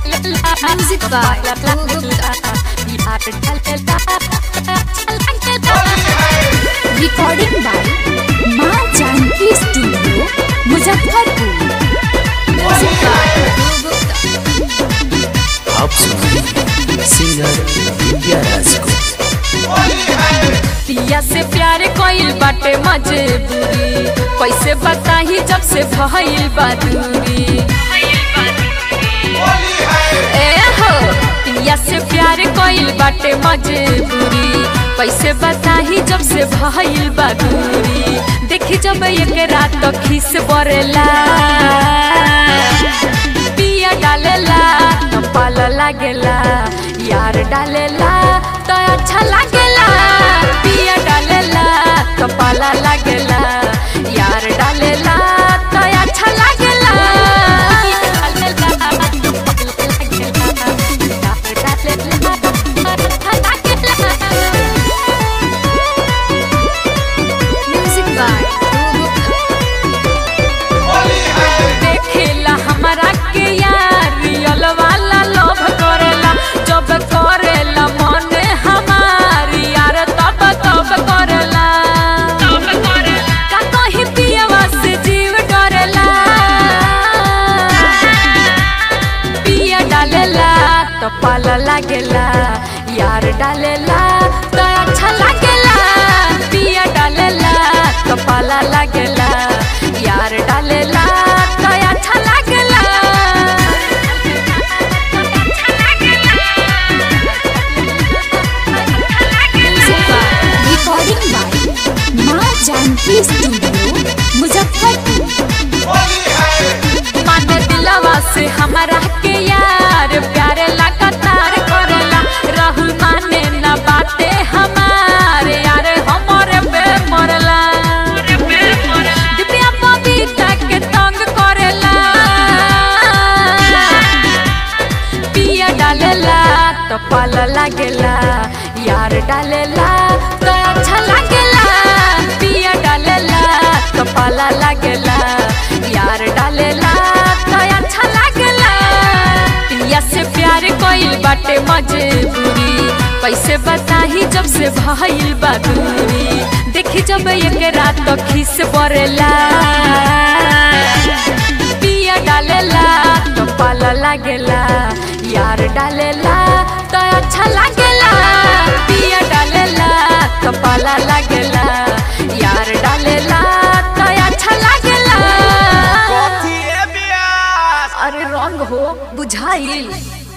Music by Apu Gupta. Recording by Maa Janaki studio Muzaffarpur Music by Apu Gupta. आप सुनिए singer विद्या राज को पिया से प्यार कोइल बाटे मजबूरी कैसे बताही जब से भइल बा दूरी ए हो पिया से प्यार कोइल बाटे मजबूरी कैसे बताही जब से भइल बा दूरी देखी जब एक रात तो खिस बरेला पिया डालेला तो पाला लागेला यार डालेला तो अच्छा लागेला पिया डालेला तो पाला लागेला यार डालेला तो अच्छा लागेला Music by Apu Gupta. देखेला हमरा के यार रियल वाला लोभ करेला जब करेला मन हमार यार तब तब करेला का कहीं पियवा से जीव डरेला पिया डालेला तो पाला लागेला यार डालेला तो अच्छा लागेला पिया डालेला तो पाला लागेला यार डालेला तो अच्छा लागेला Music by Recording by Maa Janaki studio Muzaffarpur माने दिलवा से हमारा के यार प्यारे लगातार करेला राहुल माने न बाते हमारे यार हमारे पे मरला दिव्या बबीता के तंग करेला पिया डालेला तो पाला लागेला यार डालेला तो अच्छा लागेला पिया डालेला तो पाला लागेला यार डालेला तो अच्छा लागेला पिया से प्यार कोइल बाटे मजबूरी कैसे बताही जब से भइल बा दूरी देखी जब एक रात तो खिस बरेला पिया डालेला तो पाला लागेला यार डालेला तो अच्छा लागेला पिया डालेला तो पाला लागेला यार डालेला तो अच्छा लागेला कथी ए बियास अरे रंग हो बुझाइल